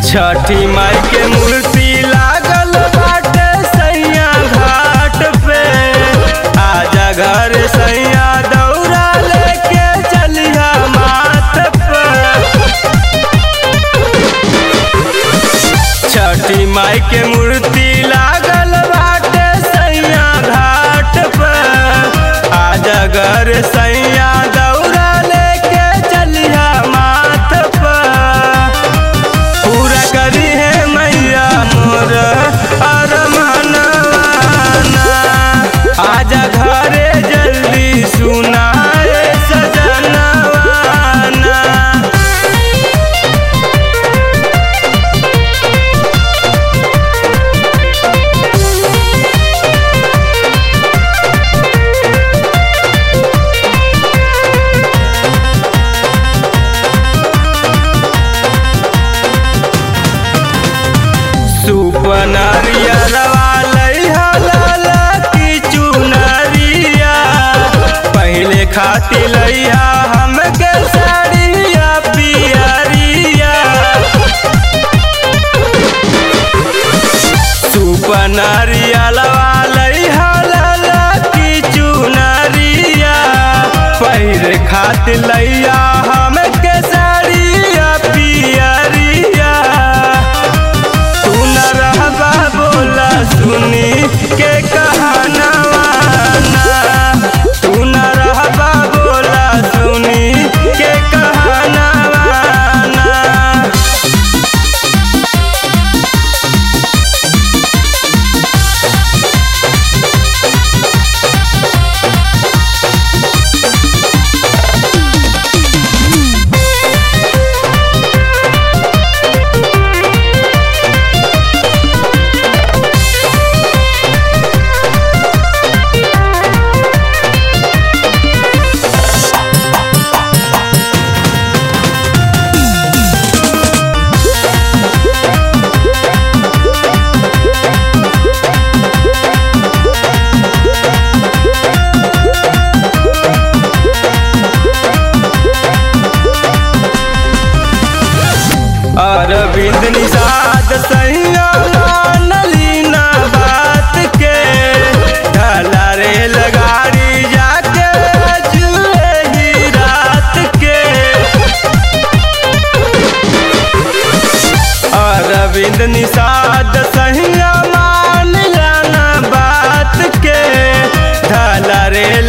छठी माई के मूर्ति लागल बाटे सैया घाट पे आजा घर सैया दौड़ा लेके चलिया माथ पे छठी माई के मूर्ति लागल बाटे सैया घाट पे आजा घर सैया दौड़ा लेके चलिया माथ पे पूरा करी है मैया मोर अरमाना आजा घरे जल्दी सुनाए सजनवाना सुपनरिया रवा लाला की चुनरिया पहले खाती लैया हमके साड़िया पियरिया सुपनरिया लवा लाला की चुनरिया पहले खाती लैया हमके साड़िया पियरिया तू न रहबा बोला सुनी के कहानवाना तू न रहबा बोला सुनी के कहानवाना अरविंद निषाद सैया नलीना बात के ढला रे लगाड़ी जाके जुए ही रात के अरविंद निषाद सैया मान जाना बात के ढला रे